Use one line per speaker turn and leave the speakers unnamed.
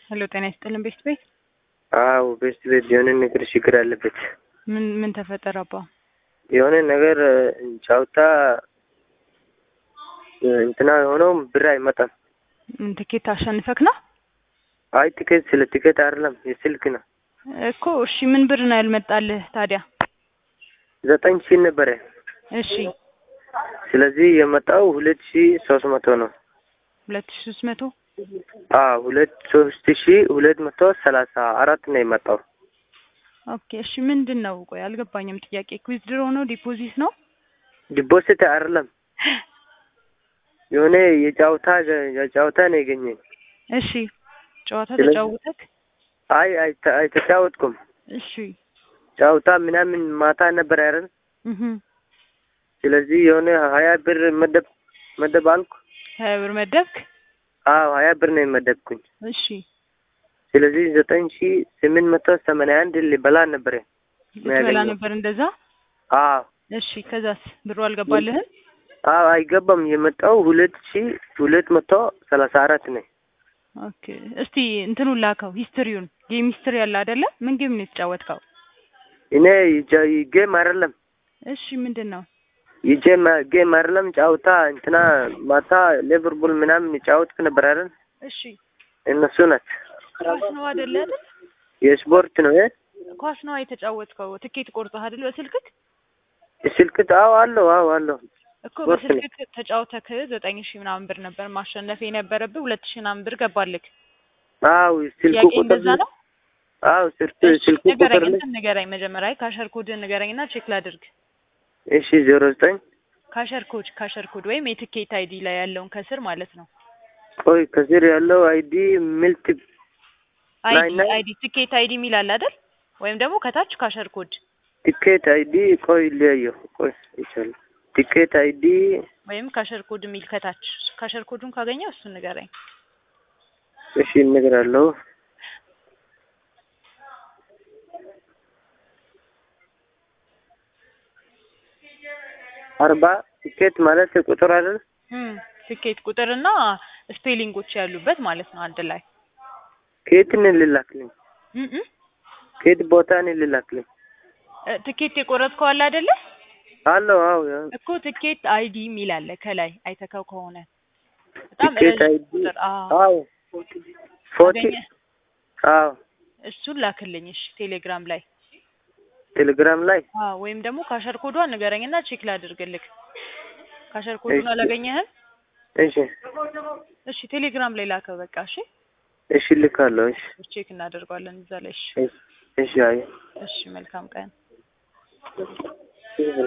ሄሎ ጤና ይስጥልን ቤስት ቤት
አዎ ቤስት ቤት የሆነ ነገር ችግር አለበት።
ምን ምን ተፈጠረ አባ?
የሆነ ነገር ጫውታ እንትና የሆነው ብር አይመጣም።
ምን ትኬት አሸንፈክ ነው
አይ ቲኬት ስለ ቲኬት አይደለም የስልክ ነው።
እኮ? እሺ ምን ብር ነው ያልመጣልህ ታዲያ?
ዘጠኝ ሺህ ነበረ።
እሺ
ስለዚህ የመጣው ሁለት ሺህ ሶስት መቶ ነው።
ሁለት ሺህ ሶስት መቶ
አዎ ሁለት ሶስት ሺህ ሁለት መቶ ሰላሳ አራት ነው የመጣው።
ኦኬ እሺ ምንድን ነው ቆይ አልገባኝም ጥያቄ ዊዝድሮ ነው ዲፖዚት ነው
ዲፖዚት አይደለም የሆነ የጫውታ የጫውታ ነው የገኘኝ።
እሺ ጨዋታ
ስለዚህ-
ተጫውተክ
አይ አይ- አይተጫወትኩም።
እሺ
ጫውታ ምናምን ማታ ነበር አይደል?
እህ
ስለዚህ የሆነ ሀያ ብር መደብ መደብ አልኩ።
ሀያ ብር መደብክ
አዎ ሀያ ብር ነው የመደብኩኝ።
እሺ
ስለዚህ ዘጠኝ ሺህ ስምንት መቶ ሰማንያ አንድ ሊበላ ነበረ።
ልትበላ
ያገኘው።
ነበር እንደዛ
አዎ
እሺ ከዛስ ብሩ አልገባልህም
አዎ አይገባም። የመጣው ሁለት ሺህ ሁለት መቶ ሰላሳ አራት ነው።
ኦኬ እስቲ እንትኑን ላከው ሂስትሪውን ጌም ሂስትሪ ያለ አይደለ ምን ጌም ነው የተጫወትከው
እኔ ይጃ- ጌም አይደለም
እሺ ምንድን ነው
የጌም ጌም አይደለም ጫውታ እንትና ማታ ሊቨርፑል ምናምን ጫወትክ ነበር አይደል?
እሺ
እነሱ ናት
ኳስ ነው አይደለ አይደል
የስፖርት ነው እ
ኳስ ነው የተጫወትከው ትኬት ቆርጠህ አይደል በስልክክ
ስልክ አዎ አለው አዎ አለው
እኮ
ስፖርት ነው።
በስልክክ ተጫውተክ ዘጠኝ ሺህ ምናምን ብር ነበር ማሸነፍ የነበረብህ ሁለት ሺህ ምናምን ብር ገባልክ
አዎ ስልክ
ጥያቄ
ቁጥር
እንደዛ ነው
አዎ ስልክ
እሺ
ስልክ ቁጥር
ንገረኝ
ላይ
እንትን ንገረኝ መጀመሪያ ካሸር ኮድን ንገረኝና ቼክ ላድርግ
እሺ ዜሮ ዘጠኝ
ካሸር ኮድ ካሸር ኮድ ወይም የትኬት አይዲ ላይ ያለውን ከስር ማለት ነው
ቆይ ከስር ያለው አይዲ ሚልት
አይዲ
ላይ- ላይ-
አይዲ ትኬት አይዲ የሚል አለ አይደል ወይም ደግሞ ከታች ካሸር ኮድ
ቲኬት አይዲ ቆይ ሊያየው ቆይ ይቻላል ቲኬት አይዲ
ወይም ካሸር ኮድ የሚል ከታች ካሸር ኮዱን ካገኘው እሱን ንገረኝ
እሺ እነግራለሁ አርባ ቲኬት ማለት ቁጥር አይደል?
እም ትኬት ቁጥርና ስፔሊንጎች ያሉበት ማለት ነው አንድ ላይ
ከየትን ልላክልኝ?
እም እም
ከየት ቦታ ነው ልላክልኝ?
እ ትኬት የቆረጥከው አለ አይደለ
አለው አዎ ያው
እኮ ትኬት አይዲ የሚል አለ ከላይ አይተካው ከሆነ በጣም
ቲኬት
ረዥም
አይዲ
ቁጥር አዎ
አዎ ፎርቲ
አገኘህ?
አዎ
እሱን ላክልኝ እሺ ቴሌግራም ላይ
ቴሌግራም ላይ
አዎ ወይም ደግሞ ካሸር ኮዷን ንገረኝና ቼክ ላድርግልክ ካሸር ኮዱን
እሺ።
አላገኘህም
እሺ
እሺ ቴሌግራም ላይ ላከው በቃ እሺ
እሺ ልካለሁ እሺ
ቼክ እናደርገዋለን እዛ ላይ እሺ
እሺ እሺ አይ
እሺ መልካም ቀን